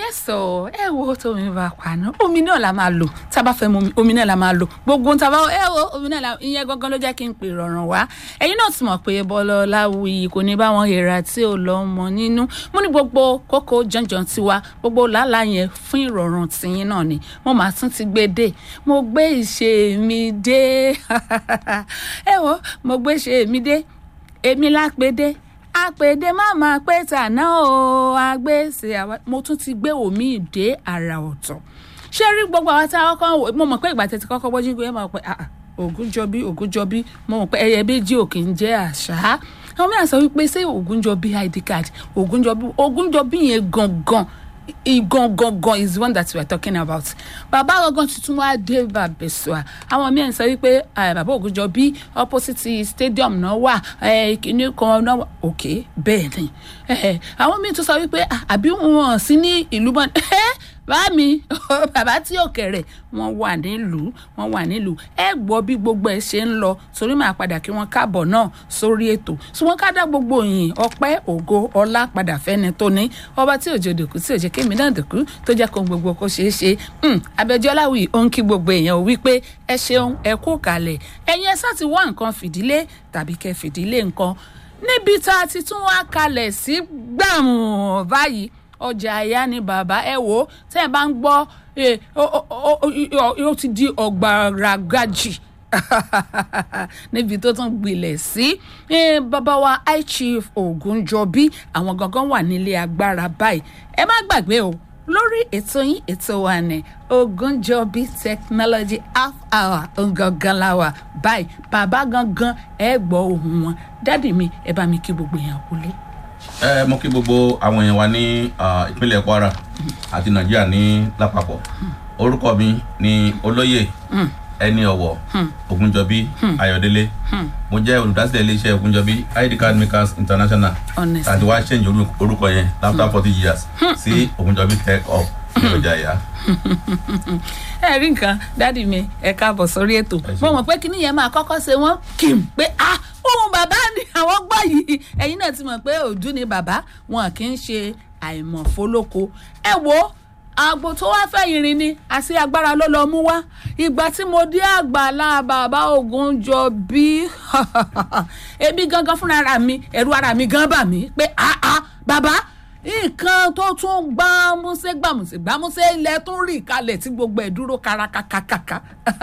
yẹ́sọ̀ ẹ wo tómi bá paná omi náà la máa lò tá a bá fẹ́ mu omi omi náà la máa lò gbogbo tá a bá ẹ wo omi náà la ìyẹn gangan ló jẹ́ kí n pè rọrùn wá ẹ̀yin náà ti mọ̀ pé bọ́lá láwùyí kò ní bá wọn hèrà tí ò lọ́ mọ nínú mo ní gbogbo kókó jọ̀njọ̀n tiwa gbogbo làálàá yẹn fún ìrọ̀rùn tìyín náà ni mo máa tún ti gbé dé mo gbé ìṣe mi dé ẹ wo mo gbé ìṣe mi dé èmi lápẹ́dé àpèdè má máa pé tàná o àgbèsè àwa mo tún ti gbé omi ìdè àrà ọ̀tọ̀ ṣé rí gbogbo àwọn tá a kọ́kọ́ wò mo mọ̀ pé ìgbà tètè kọ́kọ́ bọ́jú pé ẹ máa pẹ́ ah ògúnjọbí ògúnjọbí mo mọ̀ pé ẹyẹ méjì ò kì í jẹ́ àṣà àwọn mìíràn sọ wípé ṣé ògúnjọbí id card ògúnjọbí ògúnjọbí yẹn gangan gangan is the one that we are talking about bàbá gangan tuntun wa dé bàbẹ̀sọ̀ àwọn míì ń sọ wípé bàbá ògúnjọbí opposite stadium náà wà kìíní kan náà wà ok bẹ́ẹ̀ ni àwọn míì tún sọ wípé àbí wọn sí ní ìlú bọ́n bá mi bàbá tí ò kẹrẹ wọn wà nílùú wọn wà nílùú ẹ gbọ́ bí gbogbo ẹ ṣe ń lọ sórí máa padà kí wọn káàbọ̀ náà sórí ètò tí wọn ká dá gbogbo yìí ọpẹ́ ògo ọlá padà fẹ́ni tó ní ọba tí òjò dòkú tí òjò kémi náà dòkú tó jẹ́ kó gbogbo kó ṣeé ṣe abẹ́jọ́lá wì ó ń kí gbogbo èèyàn wípé ẹ ṣeun ẹ kú kalẹ̀ ẹ̀yin ẹ sá ti wá nǹkan fìdílé tàbí kẹ́ fìdílé nǹkan níbi tá a ti tún wá kalẹ̀ sí gbàmù báyìí ọjà àyà ni bàbá ẹ wò ó tẹ́ ẹ bá ń gbọ́ ó ti di ọ̀gbàràgàjì níbi tó tún gbilẹ̀ sí bàbá wa high chief ogunjọbí àwọn gangan wà nílé agbára báyìí ẹ má gbàgbé o lórí ètò yín ètò wa ní ogunjọbí technology half hour gangan la wà báyìí bàbá gangan ẹ gbọ́ ohùn wọn dádì mi ẹ bá mi kí gbogbo èèyàn wọlé ẹ mo kí gbogbo àwọn èèyàn wa ní ìpínlẹ̀ kwara àti nàìjíríà ní lápapọ̀ orúkọ mi ni olóyè ẹni ọ̀wọ̀ ogunjọbí ayọ̀délé mo jẹ́ olùdásílẹ̀ iléeṣẹ́ ogunjọbí id card makers international àti wá change orúkọ yẹn after forty years sí ogunjọbí tech up ní ọjà ìyá. ẹ rí nǹkan dádì mi ẹ káàbọ̀ sórí ètò mo mọ̀ pé kíní yẹn máa kọ́kọ́ ṣe wọ́n kì í pé ah ohun bàbá ni àwọn gbọ́ yìí ẹ̀yin náà ti mọ̀ pé òdú ni bàbá wọn kì í ṣe àìmọ̀fólóko ẹ wo àgbo tó wá fẹ́ irin ni àti agbára ló lọ mú wá ìgbà tí mo dé àgbàlá bàbá ògùn jọ bí èmi gangan fúnra mi ẹ̀rù ara mi gan bà mí pé ah ah bàbá nǹkan tó tún gbámúsé gbámúsé gbámúsé ilẹ̀ tún rì kalẹ̀ tí gbogbo ẹ̀ dúró kárakákákáká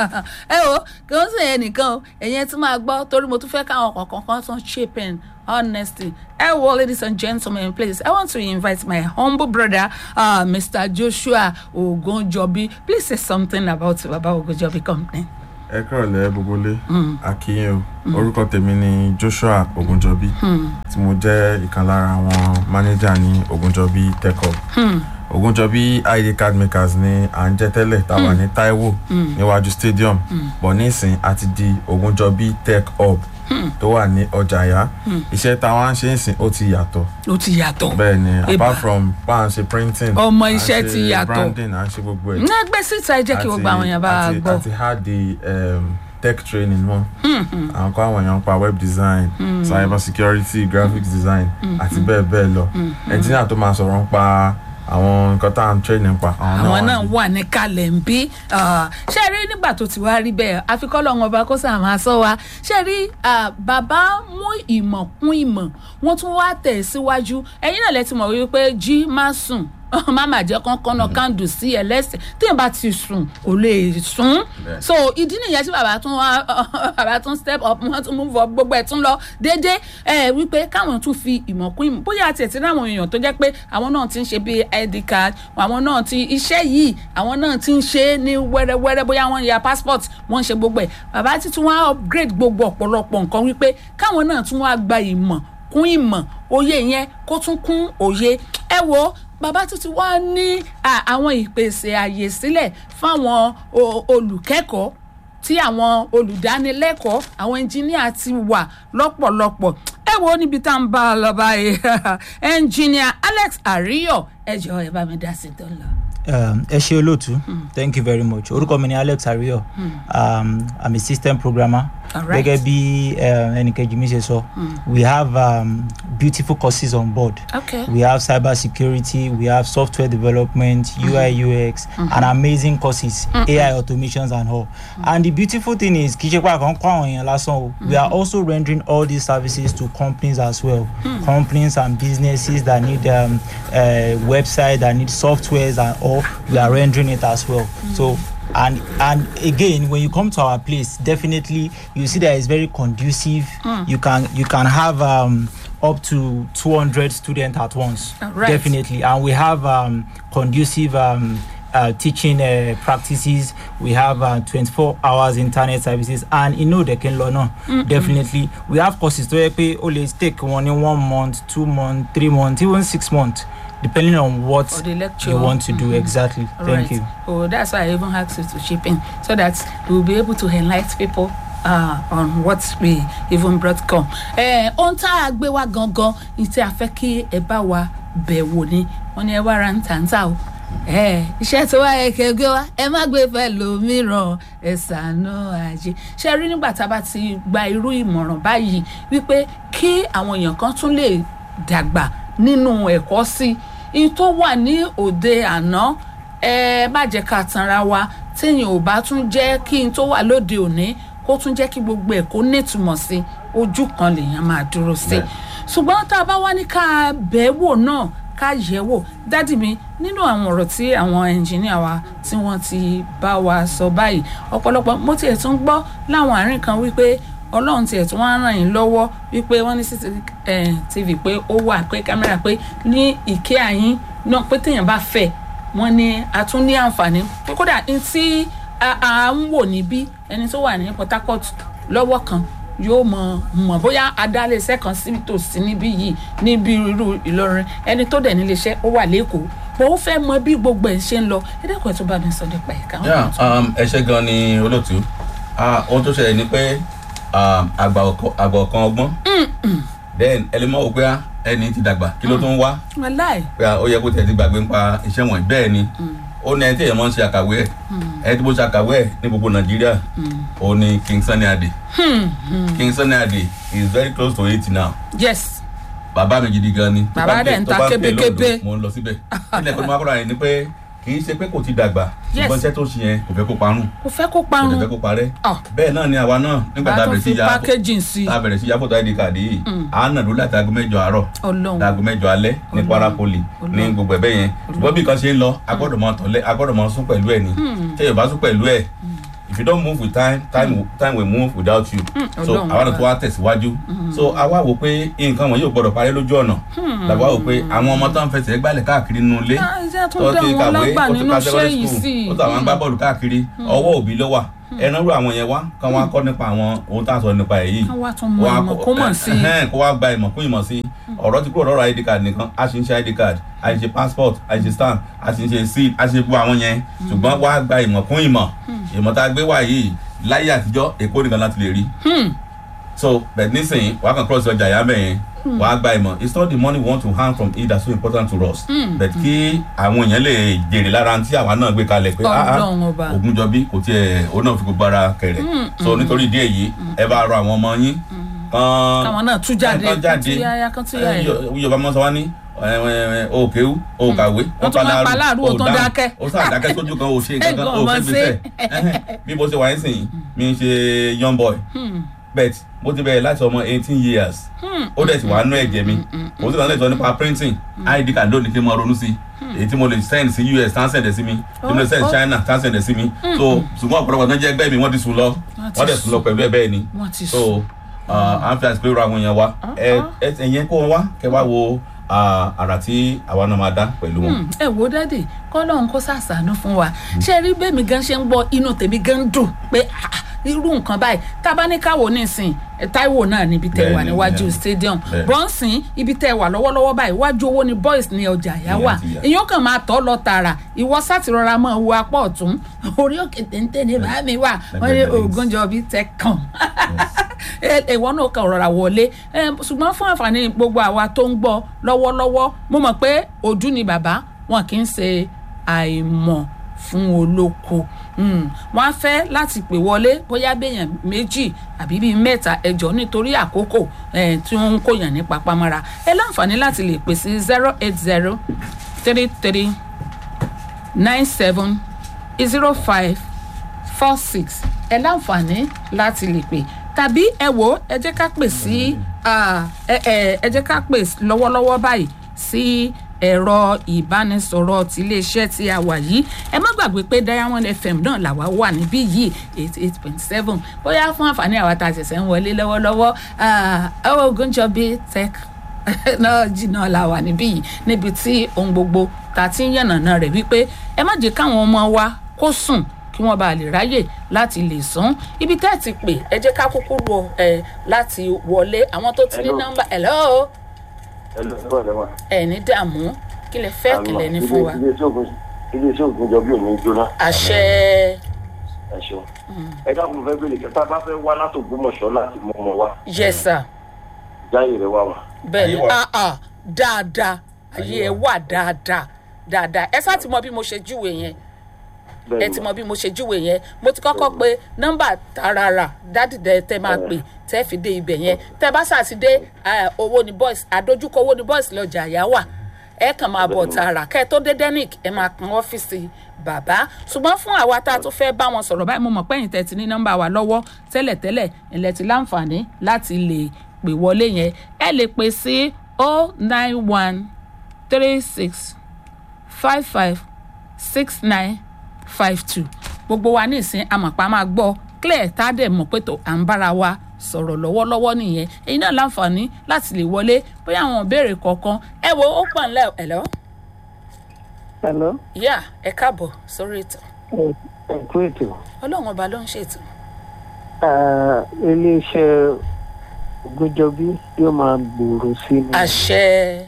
ẹ o kì í ṣe ẹnìkan o ẹ̀yẹn tí máa gbọ́ torí mo tún fẹ́ káwọn kọ̀ọ̀kan kan tún shapen honesty ẹ wo ladies and gentlemen please i want to invite my humble brother uh, mr joshua ogunjobi please say something about baba ogunjobi company ẹ kúrọ̀lẹ́ gbogbole akínyìn o orúkọ tèmi ni joshua ogunjọbí tí mo jẹ́ ìkan lára àwọn mánéjà ní ogunjọbí tech-up ogunjọbí id card makers ni à ń jẹ́ tẹ́lẹ̀ tá a wà ní taiwo níwájú stadium bọ̀ nísìn a ti di ogunjọbí tech-up tó wà ní ọjà àyà iṣẹ́ tá a wá ń ṣe ń sìn ó ti yàtọ̀ ó ti yàtọ̀ bẹ́ẹ̀ ni apart from bá a ń ṣe printing ọmọ iṣẹ́ ti yàtọ̀ branding à ń ṣe gbogbo ẹ̀ ní ẹgbẹ́ síta ẹ jẹ́ kí gbogbo àwọn èèyàn bá a gbọ́. àti hard the um, tech training mọ́ àwọn kọ́ àwọn èèyàn pa web design cyber security graphics design àti bẹ́ẹ̀ bẹ́ẹ̀ lọ engineer tó máa sọ̀rọ̀ ń pa àwọn nǹkan tá à ń training pa àwọn náà wà ní kalẹ̀ ń bí ṣé rí nígbà tó ti wá rí bẹ́ẹ̀ àfikọ́ lọ́wọ́n ọba kó sàmà sọ wa ṣé rí bàbá mú ìmọ̀ kún ìmọ̀ wọ́n tún wá tẹ̀ síwájú ẹ̀yin náà lẹ́tí mọ̀ wípé jí má sùn máma jẹ́ kọ́ńkọ́n náà kándù sí ẹlẹ́sẹ̀ tí yẹn bá ti sùn kò lè sùn so ìdí nìyẹn tí bàbá tún wá bàbá tún step up wọ́n tún move up gbogbo ẹ̀ tún lọ déédéé ẹ wípé káwọn tún fi ìmọ̀ kún ìmọ̀ bóyá àti ẹ̀tí láwọn èèyàn tó jẹ́ pé àwọn náà ti ń ṣe bíi id card àwọn náà ti iṣẹ́ yìí àwọn náà ti ń ṣe é ní wẹ́rẹ́wẹ́rẹ́ bóyá wọ́n ya passport wọ́n ń ṣe gbogbo ẹ̀ bàbá ti tún wá upgrade gbogbo ọ̀pọ̀lọpọ̀ nǹkan wípé káwọn náà tún wá gba ìmọ̀ kún ìmọ̀ òye yẹn kó tún kún òye ẹ wo bàbá tún ti wá ní àwọn ìpèsè àyè sílẹ̀ fáwọn olùkẹ́kọ̀ọ́ tí àwọn olùdánilẹ́kọ̀ọ́ àwọn ẹnjìníà ti wà lọ́pọ̀lọpọ̀ ẹ wo níbi tá à ń bá a lọ báyìí ẹnjìníà alex àríyọ ẹ jọ ẹ bá mi dá sí tó ń lọ. ẹ ṣe olóòtú thank you very much orúkọ mi ni alex ariyo um, i'm a system programmer Alright. gẹ́gẹ́ bí eh, ẹnìkejì mi ṣe sọ we have um, beautiful courses on board okay we have cyber security we have software development ui ux and amazing courses ai automations and all and the beautiful thing is kì í ṣe pé àkàn kọ́ àwọn èèyàn lásán o we are also rendering all these services to companies as well companies and businesses that need um, uh, website that need softwares and all we are rendering it as well so and and again when you come to our place definitely you see that it's very conducive you can you can have um, up to 200 students at once Alright. definitely and we have um, conducive um, uh, teaching uh, practices we have uh, 24 hours internet services and you know they can learn on definitely we have courses to pay only take one in one month two months three months even six months depending on what For the lecture. you want to do exactly All thank right. you Oh, that's why I even asked you to chip in so that we'll be able to enlighten people uh, on what we even brought come. Eh, ohun tá a gbé wá gangan ní tí a fẹ́ kí ẹ bá wa bẹ̀ wò ni wọ́n ní ẹ wá ra ń tà ń tà o. Eh, iṣẹ́ tó wá yẹ kẹ́ gbé wá ẹ má gbé fẹ́ lòmíràn ẹ ṣàánú ajé. ṣe rí nígbà tá a bá ti gba irú ìmọ̀ràn báyìí wípé kí àwọn èèyàn kan tún lè dàgbà nínú ẹ̀kọ́ sí i tó wà ní òde àná ẹ má jẹ́ ká tanra wa téèyàn ò bá tún jẹ́ kí n tó wà lóde òní kó tún jẹ́ kí gbogbo ẹ̀ kó nítumọ̀ sí ojú kan lèèyàn máa dúró sí Bẹ́ẹ̀. ṣùgbọ́n tá a bá wá ní ká bẹ́ẹ̀ wò náà ká yẹ̀ wò dádì mi nínú àwọn ọ̀rọ̀ tí àwọn ẹnjìníà wa tí wọ́n ti bá wa sọ báyìí ọ̀pọ̀lọpọ̀ mo tiẹ̀ tún gbọ́ láwọn àárín kan wípé ọlọ́run tiẹ̀ tún wá ràn yín lọ́wọ́ wípé wọ́n ní cctv pé ó wà pé kámẹ́rà pé ní ìké àyín náà pé téèyàn bá fẹ́ wọ́n ní a tún ní àǹfààní pé kódà ní tí a a ń wò níbí ẹni tó wà ní port harcourt lọ́wọ́ kan yóò mọ mọ bóyá adálẹ́sẹ̀ kan sí tòsí níbí yìí níbi irú ìlọrin ẹni tó dẹ̀ níléeṣẹ́ ó wà lẹ́kọ̀ọ́ bó ó fẹ́ mọ bí gbogbo ẹ̀ ṣe ń lọ ẹ dẹ́kun ẹ̀ tó bá mi sọ nípa ẹ̀ káwọn Yeah, kan tó- um, ẹ ṣe gan ni olóòtú Ah, ohun tó ṣẹlẹ̀ ni pé um, àgbà ọkọ- àgbà ọ̀kan ọgbọ́n then ẹlẹ́mọ̀ wò pé ah, ẹni tí dàgbà kí ló tún wá wàláì pé ah, ó yẹ kó tẹ̀ ti gbàgbé nípa iṣẹ́ wọ̀nyí bẹ́ẹ̀ ni ó ní ẹni tí èèyàn máa ń ṣe àkàwé ẹ̀ ẹni tí mo ṣe àkàwé ẹ̀ ní gbogbo nàìjíríà ó ní king sunny ade king sunny ade is very close to eighty now yes bàbá mi gidi gan ni Tó Bàbá bá dẹ̀ pè- ń tó ta bá pè kébékébé. lọ́dọ̀, mo ń lọ síbẹ̀ ilẹ̀ ìpinnu akọ́ra yẹn ni pé kì í ṣe pé kò ti dàgbà Yes. ṣùgbọ́n iṣẹ́ tó ṣe yẹn kò fẹ́ kó parun kò fẹ́ kó kò parun dẹ̀ fẹ́ kó parẹ́ Ah. bẹ́ẹ̀ náà ni àwa náà nígbà tá bá a tó bẹ̀rẹ̀ sí fi ya packaging sí tá a bẹ̀rẹ̀ sí ya fọ́tò id card yìí à ń nàdó láti aago mẹ́jọ àárọ̀ ọlọ́run láago mẹ́jọ alẹ́ ní Ọlọ́run. Kwara Poly ní Ọlọ́run. gbogbo ẹ̀bẹ̀ yẹn ṣùgbọ́n bí nǹkan ṣe ń lọ agbọ́dọ̀ mọ tọ̀lẹ́ agbọ́dọ̀ mọ sún pẹ̀lú ẹ̀ ni tí èèyàn bá sún pẹ̀lú ẹ̀ if you don't move with time time will- time will move without you so Ọlọ́run àwa náà ọba. tó wá tẹ̀síwájú so àwa wò pé nǹkan wọn yóò gbọ́dọ̀ parẹ́ lójú ọ̀nà làwa wò pé àwọn ọmọ tó ń fẹsẹ̀ gbálẹ̀ káàkiri nínú ilé Ah, iṣẹ́ tó tó dá ti wọn kàwé lágbà ó ti nínú ka iṣẹ́ secondary yìí school sí ó tó àwọn gbá bọ́ọ̀lù káàkiri ọwọ́ òbí ló wà ẹran rú àwọn yẹn wá kán wá kọ́ nípa àwọn ohun tá à ń sọ nípa ẹ̀ yìí Kán wá tún mọ Wá ìmọ̀ kọ́- kó mọ̀ sí i. ẹhẹ́n, kó wá gba ìmọ̀ kún ìmọ̀ sí ọ̀rọ̀ ti kúrò lọ́rọ̀ id card nìkan a sì ń ṣe id card a sì ń ṣe passport a sì ń ṣe stamp a sì ń ṣe seal a sì ń gbọ́ àwọn yẹn ṣùgbọ́n wá gba ìmọ̀ kún ìmọ̀ ìmọ̀ tá a gbé wá yìí láyé àtijọ́ èkó nìkan láti lè rí so but nísìnyí wàá kàn cross ọjà yàmẹ yẹn wàá gba ìmọ̀ it's not the money we want to earn from it that's so important to us but kí àwọn èèyàn lè jèrè lára tí àwa náà gbé kalẹ̀ pé ah ah Ọlọ́run ọba. Ògúnjọbí kò tiẹ̀ òun náà fi gbogbo ara kẹrẹ̀ so nítorí ìdí èyí ẹ bá rọ àwọn ọmọ yín kan káwọn náà tú jáde kan kán tú yáyá kán tú yáyá yorùbá mọ sọ wá ní o kéwú o kàwé Wọ́n tún máa pa láàrú, o tún dákẹ́. o sáà dákẹ́ sójú kan o ṣe nǹkan kan Ẹ̀gbọ́n o ọmọ fẹ́ ṣe. gbèsè Ẹhẹ́n, bí mo ṣe wà nísìnyí mi ń ṣe young boy bet mo ti bẹ̀rẹ̀ láti ọmọ eighteen years ó dẹ̀ ti wà nú ẹ̀jẹ̀ mi mo sì kàn lè sọ nípa printing id card lónìí kí n máa ronú sí èyí tí mo lè send sí us tán send ẹ̀ sí mi tí mo lè send Oh, oh. china tán send ẹ̀ sí mi so ṣùgbọ́n ọ̀pọ̀lọpọ̀ tó ń jẹ́ ẹgbẹ́ mi wọ́n ti sùn lọ Wọ́n ti wọ́n dẹ̀ sùn lọ pẹ̀lú ẹ̀ bẹ́ẹ̀ ni wọ́n ti so sùn. à ń fi àsìkò ìrọ̀ àwọn èèyàn wa ẹ ẹ ẹ̀yẹn kó wọn wá kẹ wá wo ah, àrà tí àwa náà máa dá pẹ̀lú wọn. Hmm, ẹ wo dádì kọ́lọ́hún kó sàṣàánú fún wa ṣé rí bẹ́ẹ̀ mi gan ṣe ń gbọ́ inú tèmi gan dùn pé ah, irú nǹkan báyìí tá a bá ní káwọ́ nísìn ẹ, Táíwò náà níbi tẹ́ wà Bẹ́ẹ̀ni, níwájú bẹ́ẹ̀ni. stadium Bẹ́ẹ̀ni. bọ́ǹsìn ibi tẹ́ wà lọ́wọ́lọ́wọ́ báyìí iwájú owó ni boys ní ọjà àyà wà Ìyẹn ti yà. èyàn kàn máa tọ́ lọ tààrà ìwọ sátìrọra mọ́ wo apá ọ̀tún orí òkè téńté ní bàá mi wà wọ́n ní Lẹ́gbẹ̀ẹ́ Ògúnjọbí tẹ kàn ẹ- ìwọ náà kàn rọra wọlé ẹ, ṣùgbọ́n fún àǹfààní gbogbo àwa tó ń gbọ́ lọ́wọ́lọ́wọ́ mo mọ̀ pé ojú ni bàbá wọn kì í ṣe àìmọ̀ fún olóko Mm, wọ́n á fẹ́ láti pè wọlé bóyá béèyàn méjì àbí bíi mẹ́ta ẹjọ́ nítorí àkókò eh, tí wọ́n ń kóyàn ní papamọ́ra ẹ láǹfààní láti lè pè sí zero eight zero three three nine seven zero five four six ẹ láǹfààní láti lè pè tàbí ẹ wò ó ẹ jẹ́ ká pè sí ah, ẹ ẹ ẹ jẹ́ ká pè lọ́wọ́lọ́wọ́ báyìí sí ẹ̀rọ ìbánisọ̀rọ̀ ti iléeṣẹ́ tí a wà yìí ẹ má gbàgbé pé diamond fm náà làwa wà níbí yìí eighty eight point seven bóyá fún àǹfààní àwa tá a ṣẹ̀ṣẹ̀ ń wọlé lọ́wọ́lọ́wọ́ ọwọ́ ogunjọbi tech náà jìnnà la wà níbí yìí níbi tí ohun gbogbo ta ti ń yànnàná rẹ̀ wípé ẹ má jẹ́ káwọn ọmọ wa kó sùn kí wọ́n bá lè ráyè láti lè sán ibi tẹ́ ẹ ti pè ẹ jẹ́ ká kúkú wọ ẹ láti wọlé àwọn tó ti ní Hello. nọ́mbà hello ẹlẹ́dọ̀ lẹ́wọ̀n. ẹ ní dààmú kí lẹ fẹ́ kí lẹ ní fún wa iléeṣẹ́ ògùn jọ bí òní jóná àṣẹ ẹ ṣeun. ẹ dákun fẹ́ bèrè kẹta bá fẹ́ wá láti Ògbómọ̀ṣọ́ láti mú ọmọ wa yẹsà jáyè rẹ wá wà. bẹ́ẹ̀ ni Ayé wà. ah ah dáadáa ayé ẹ wà dáadáa dáadáa ẹ sá ti mọ bí mo ṣe júwe yẹn ẹ ti mọ bí mo ṣe júwe yẹn mo ti kọ́kọ́ pé nọ́mbà tarara dádìdẹ tẹ máa pè tẹ́ fi dé ibẹ̀ yẹn tẹ́ bá sà ti dé eh, owó ni boys àdójúkọ owó ni boys lọ́jà àyà wà ẹ kàn máa bọ̀ tààrà kẹ́ ẹ tó dé denic ẹ máa kan ọ́fíìsì bàbá ṣùgbọ́n fún àwa tá a tún fẹ́ bá wọn sọ̀rọ̀ báyìí mo mọ̀ pẹ́yìn tẹ́ ti ní nọ́mbà wa lọ́wọ́ tẹ́lẹ̀tẹ́lẹ̀ ilẹ̀ ti láǹfààní láti lè pè wọlé yẹn ẹ lè pè sí o nine one three six five five six nine five two gbogbo wa ní ìsín amọ̀pá máa gbọ́ clear tá a dẹ̀ mọ̀ pé tó à ń bára wa sọ̀rọ̀ lọ́wọ́lọ́wọ́ nìyẹn èyí náà láǹfààní láti lè wọlé bóyá àwọn ìbéèrè kọ̀ọ̀kan ẹ wo ó pọ̀ ńlẹ̀ ẹ̀lọ́ Hello, yá ẹ káàbọ̀ sórí ètò ẹ kú ètò. ọlọ́run ọba ló ń ṣètò Ah, Iléeṣẹ́ Ògúnjọbí yóò máa gbòòrò sí ni àṣẹ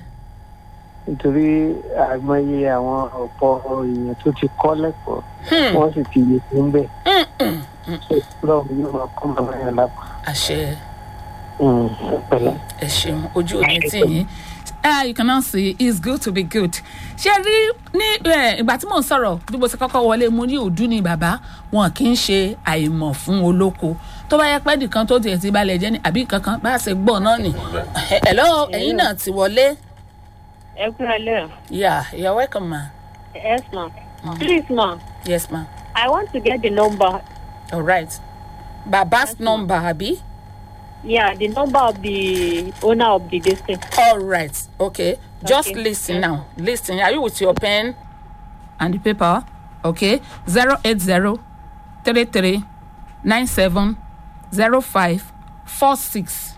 nítorí àìmọye àwọn ọ̀pọ̀ èèyàn tó ti kọ́ lẹ́kọ̀ọ́ Hmm. wọ́n sì ti yè fún bẹ́ẹ̀. Mm, mm, Lọ́run yóò máa kọ́ màmá yẹn lápá. àṣẹ Mm, ẹ pẹ̀lẹ́. ẹ ṣeun ojú òní tì yín ah you can now see it's good to be good ṣe rí ní eh, ìgbà tí mò ń sọ̀rọ̀ bí mo ti kọ́kọ́ wọlé mo ní òdú ni bàbá wọn kì í ṣe àìmọ̀ fún olóko tó bá yẹ pé nìkan tó tiẹ̀ ti balẹ̀ jẹ́ ní àbí kankan bá a ṣe gbọ́ náà nì hello ẹ̀yin náà ti wọlé ẹ kú alẹ́ yeah you're welcome ma yes ma please ma yes ma i want to get the number all right baba's number àbí yeah the number of the owner of the district all right okay just Okay. listen now listen are you with your pen and the paper okay zero eight zero three three nine seven zero five four six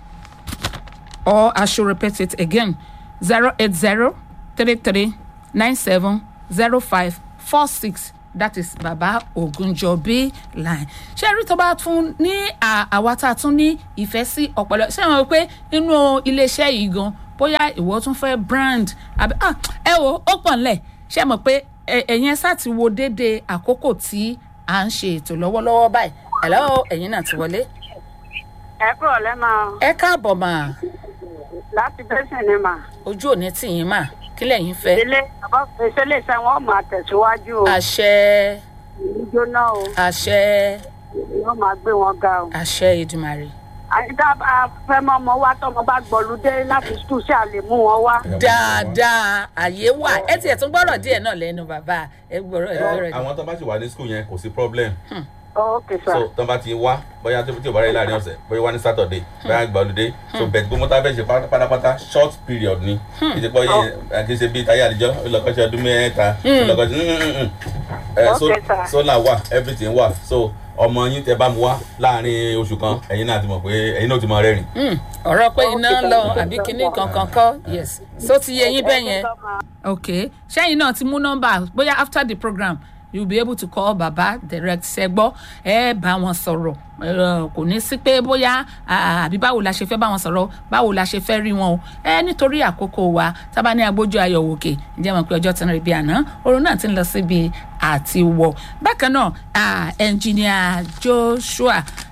or i should repeat it again zero eight zero three three nine seven zero five four six that is baba ogunjobi line ṣé rí tó bá tún ní à- àwa tá a tún ní ìfẹ́ sí ọ̀pọ̀lọ ṣé wọn pé inú iléeṣẹ́ yìí gan bóyá ìwọ tún fẹ́ brand àbí ah, ẹ wo ó pọ̀ ńlẹ̀ ṣé mọ̀ pé ẹ- ẹ̀yin ẹ sá ti wo déédéé àkókò tí à ń ṣe ètò lọ́wọ́lọ́wọ́ báyìí hello ẹ̀yin náà ti wọlé ẹ kúrò lẹ́mọ̀ ẹ káàbọ̀ mà láti bẹ́sẹ̀ ni mà. ojú òní tì yín mà kí lẹ́yìn fẹ́ ilé ìṣẹ̀lẹ̀ iṣẹ́ wọn máa tẹ̀síwájú o àṣẹ ìjóná o àṣẹ yóò máa gbé wọn ga o. àṣẹ ìdùmarè àyíká fẹ́mọ́ ọmọ wa tọmọ bá gbọ́lúdé láti skul ṣáà lè mú wọn wá. dáadáa àyè wà ẹ tiẹ̀ tún gbọ́rọ̀ díẹ̀ náà lẹ́nu bàbá ẹ gbọ́rọ̀ ẹ gbọ́rọ̀ díẹ̀. àwọn tó bá ti wà ní school yẹn kò sí problem ok sir. so tó bá ti wá bóyá tó tí ò bá rẹ láàrin ọ̀sẹ̀ bóyá wá ní saturday bóyá gba olùdé so bẹ̀t gbogbo tá a fẹ́ ṣe pátá- pátápátá short period ni ìdí pọ́ yẹ kí n ṣe bíi táyà àdìjọ́ ìlọ́kọ́ṣẹ́ ọdún mẹ́ta ìlọ́kọ́ṣẹ́ Okay, sir. solar wà everything wà so ọmọ yín tẹ bá mu wá láàrin oṣù kan ẹ̀yin náà ti mọ̀ pé ẹ̀yin náà ti mọ̀ rẹ́rìn. Hmm, ọ̀rọ̀ pé iná ń lọ àbí kinní kankan kọ́ yes so ti yẹ yín bẹ́ẹ̀ yẹn ok ṣẹ́yìn náà ti mú nọ́mbà bóyá after the program you be able to call baba direct ṣẹgbọ́ ẹ bá wọn sọ̀rọ̀ ẹ, kò ní sí pé bóyá à, àbí báwo la ṣe fẹ́ bá wọn sọ̀rọ̀ báwo la ṣe fẹ́ rí wọn o ẹ nítorí àkókò wa tábà ní agbójú ayọ̀ òkè ǹjẹ́ mọ̀ pé ọjọ́ ti ń rí bí àná oorun náà ti ń lọ síbi àti wọ̀ bákan náà à, ẹnjìníà joshua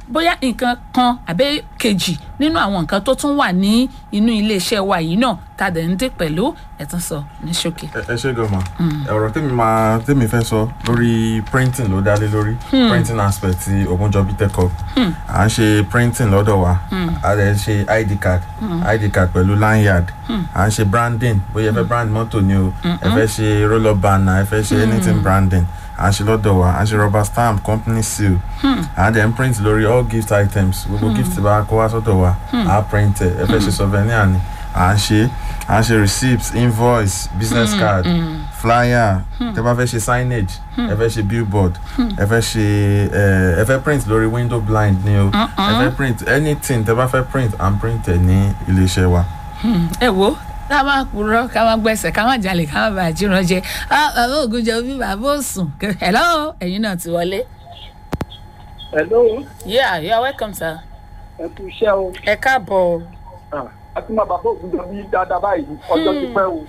bóyá nǹkan kan àbẹ́ kejì nínú àwọn nǹkan tó tún wà ní inú iléeṣẹ́ wa yìí náà tá a dẹ̀ ń dé pẹ̀lú ẹ̀tún sọ ní ṣókè. ẹ ẹ ṣe gọmọ ọ̀rọ̀ tèmi máa tèmi fẹ́ sọ lórí printing ló dálé lórí printing aspect ti Ogunjobi Tech Hub à ń ṣe printing lọ́dọ̀ wa a lè ṣe id card id card pẹ̀lú lanyard à ń ṣe branding bóyá ẹ fẹ́ brand mọ́tò ni o ẹ fẹ́ ṣe roll up banner ẹ fẹ́ ṣe anything branding à ń ṣe lọ́dọ̀ wa à ń ṣe rubber stamp company seal à ń dẹ̀ ń print lórí all gift items gbogbo gift bá kó wá sọ́dọ̀ wa à á print ẹ̀ ẹ fẹ́ ṣe souvenir ni à ń ṣe à ń ṣe receipts invoice business card flyer tẹ bá fẹ́ ṣe signage ẹ fẹ́ ṣe billboard ẹ fẹ́ ṣe ẹ ẹ fẹ́ print lórí window blind ni o ẹ fẹ́ print anything tẹ bá fẹ́ print and print ẹ ní iléeṣẹ́ wa. ẹ wo ká má purọ́ ká má gbẹ̀sẹ̀ ká má jalè ká má bàa jíran jẹ Ah, bàbá Ògúnjọbí bàbá òsùn hello ẹ̀yin náà ti wọlé. hello yeah you are welcome sir. ẹ kú iṣẹ́ o ẹ káàbọ̀. a ti máa bàbá Ògúnjọbí dáadáa báyìí ọjọ́ ti pẹ́ o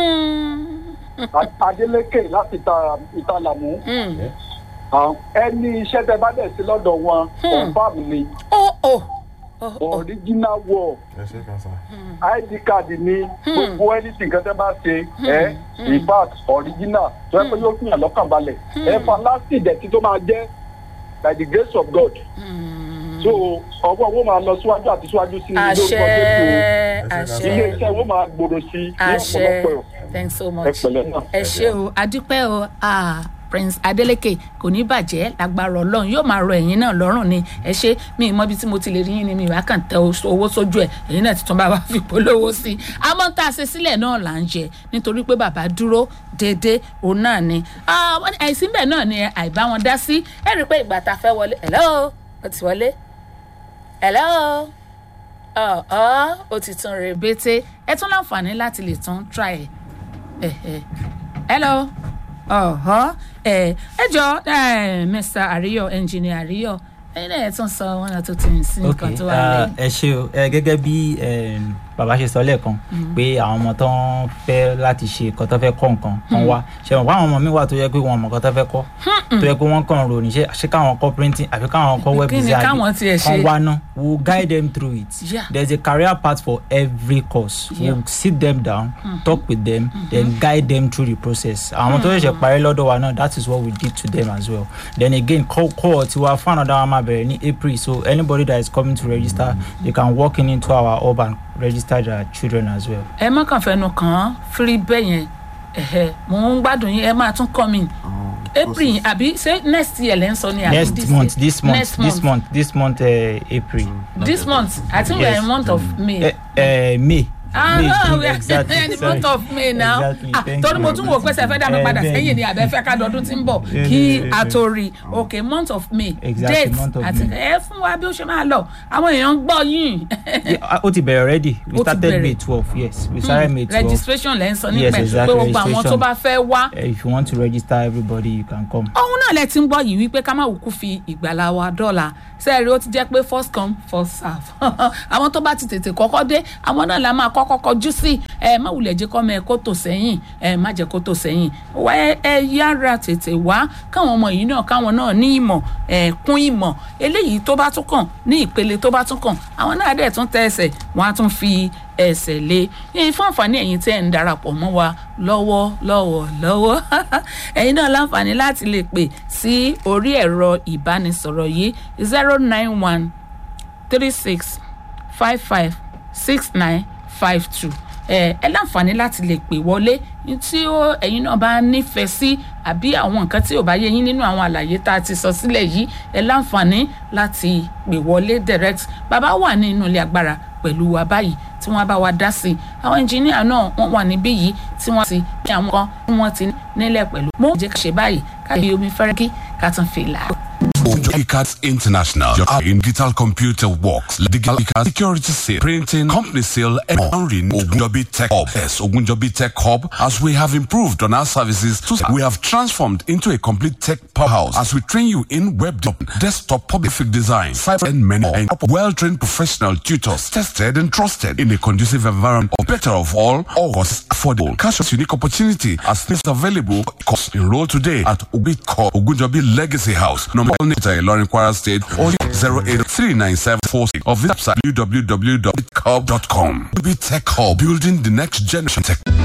Hmm. Adélékè láti ìta- ìtàlàmú Hmm. ẹni iṣẹ́ tẹ bá dẹ̀ sí lọ́dọ̀ wọn confam ni oh oh oh oh original wall ẹ ṣe kan sá. id card ni gbogbo anything kan tẹ bá ṣe ẹ in fact original tó yẹ pé yóò fìyàn lọ́kàn balẹ̀ ẹ fa last ìdẹ̀tí tó máa jẹ́ by the grace of God so ọwọ́ owó máa lọ síwájú àti síwájú sí i àṣẹ ilé àṣẹ iṣẹ́ owó máa gbòòrò sí i ní àṣẹ ọ̀pọ̀lọpọ̀ thanks so ẹ much pẹ̀lẹ́ náà. ẹ ṣé o adúpẹ́ o ah, prince adeleke kò ní bàjẹ́ lágbára ọlọ́run yóò máa rọ ẹ̀yin náà lọ́rùn ni ẹ ṣé mi ì mọ ibi tí mo ti lè rí yín ni mi ìwà kàn tẹ oṣù- owó sójú ẹ̀ ẹ̀yin náà ti tún bá wa fi polówó sí i àmọ́ tá a ṣe sílẹ̀ náà là ń jẹ nítorí pé bàbá dúró déédéé òun náà ni Ah, wọ́n ní àìsí bẹ́ẹ̀ náà ni àìbá wọn dá sí ẹ rí i pé ìgbà tá a fẹ́ wọlé hello ó ti wọlé hello ọ̀ ọ́ ó ti tún rè bété ẹ tún láǹfààní láti lè tún try ẹ̀ ẹ ẹ hello ọ̀họ́ ẹ ẹ jọ ẹ mr àríyọ engineer àríyọ ẹyin náà ẹ tún sọ wọn náà tó ti ń sin nǹkan tó wà ah, lẹ́yìn. ẹ ṣe o ẹ gẹ́gẹ́ bí em, bàbá ṣe sọ lẹ́ẹ̀kan pé àwọn ọmọ tó ń fẹ́ láti ṣe nǹkan tó fẹ́ kọ́ nǹkan kan wá ṣe mọ̀ pé àwọn ọmọ mi wà tó yẹ pé wọn mọ̀ nǹkan tó fẹ́ kọ́ tó yẹ pé wọ́n kàn rò ní ṣe ṣé káwọn kọ́ printing àfi káwọn kọ́ web Kí ni design káwọn tiẹ̀ ṣe? kan wá ná we will guide them through it Yeah. there is a career path for every course we Yeah. will sit them down talk with them then guide them through the process àwọn tó ṣẹ̀ṣẹ̀ parí lọ́dọ̀ wa náà that is what we did to them as well then again call call tiwa fún another one máa bẹ̀rẹ̀ ní april so anybody that is coming to register they can walk in into our hub and register their children as well. ẹ má kàn fẹnu kàn án fírí bẹ́ẹ̀ yẹn ẹ̀hẹ̀ mò ń gbádùn yín ẹ máa tún kọ́ mi april àbí ṣé next year lẹ́ ń sọ ni àbí next this month year? this month next this month this month uh, april this month i think we are in month of may. uh, uh, may. Ah, May, no, we are exactly, in the sorry. month of May now. Exactly, Ah, thank torí you. mo tún wò pé ṣe fẹ́ dá mi Eh, padà bẹ́ẹ̀ sẹ́yìn ni. ni àbẹ́ fẹ́ ká dọdún tí ń bọ̀ Yeah, kí yeah, yeah, a tó rí okay month of May Exactly, date month of àti May. ẹ fún wa bí ó ṣe máa lọ àwọn èèyàn ń gbọ́ yín Yeah, ó ti bẹ̀rẹ̀ already Ó we ti started bẹ̀rẹ̀. may twelve yes we started may twelve registration lẹ́ ń sọ Yes, nípa ẹ̀ pé exactly, gbogbo àwọn tó registration. bá fẹ́ wá uh, if you want to register everybody you can come. ohun náà lẹ ti ń gbọ́ yìí wípé ká má wùkú fi ìgbàlá wa dọ́là sẹ́ẹ̀rì ó ti jẹ́ pé first come first serve àwọn tó bá ti tètè kọ́kọ́ dé àwọn náà la máa kọ́kọ́ kọjú sí ẹ má wulẹ̀ jẹ́ kọ́ mọ ẹ kó tò sẹ́yìn ẹ má jẹ́ kó tò sẹ́yìn wá ẹ ẹ yára tètè wá káwọn ọmọ yìí náà káwọn náà ní ìmọ̀ ẹ kún ìmọ̀ eléyìí tó bá tún kàn ní ìpele tó bá tún kàn àwọn náà dẹ̀ tún tẹ ẹsẹ̀ wọ́n á tún fi ẹsẹ̀ lé ní fún àǹfààní ẹ̀yin tẹ́ ẹ̀ ń darapọ̀ mọ́ wa lọ́wọ́ lọ́wọ́ lọ́wọ́ ẹ̀yin náà láǹfààní láti lè pè sí orí ẹ̀rọ ìbánisọ̀rọ̀ yìí zero nine one three six five five six nine five two ẹ ẹ láǹfààní láti lè pè wọlé tí ó ẹ̀yin náà bá nífẹ̀ẹ́ sí àbí àwọn nǹkan tí ò bá yé yín nínú àwọn àlàyé tá a ti sọ sílẹ̀ yìí ẹ láǹfààní láti pè wọlé direct bàbá wà ní inú ilé agbára pẹ̀lú wa báyìí tí wọ́n bá wa dá sí i àwọn ẹnjìníà náà wọ́n wà níbí yìí tí wọ́n ti ní àwọn kan tí wọ́n ti nílẹ̀ pẹ̀lú mo jẹ́ ká ṣe báyìí ká fi omi fẹ́rẹ́kí ká tún fi là á. Ojoicat International, your eye in digital computer works, digital security sale, printing, company sale, and online Ogunjobi Tech Hub. Yes, Ogunjobi Tech Hub, as we have improved on our services, to, we have transformed into a complete tech powerhouse as we train you in web development, desktop public design, cyber and many more, and well-trained professional tutors, tested and trusted in a conducive environment. Or better of all, all costs affordable. Cash is unique opportunity as things available. Course enroll today at Ogunjobi Legacy House, number Ilorin Kwara State or 0839746 or visit website www.techhub.com. Be Tech Hub, building the next generation tech.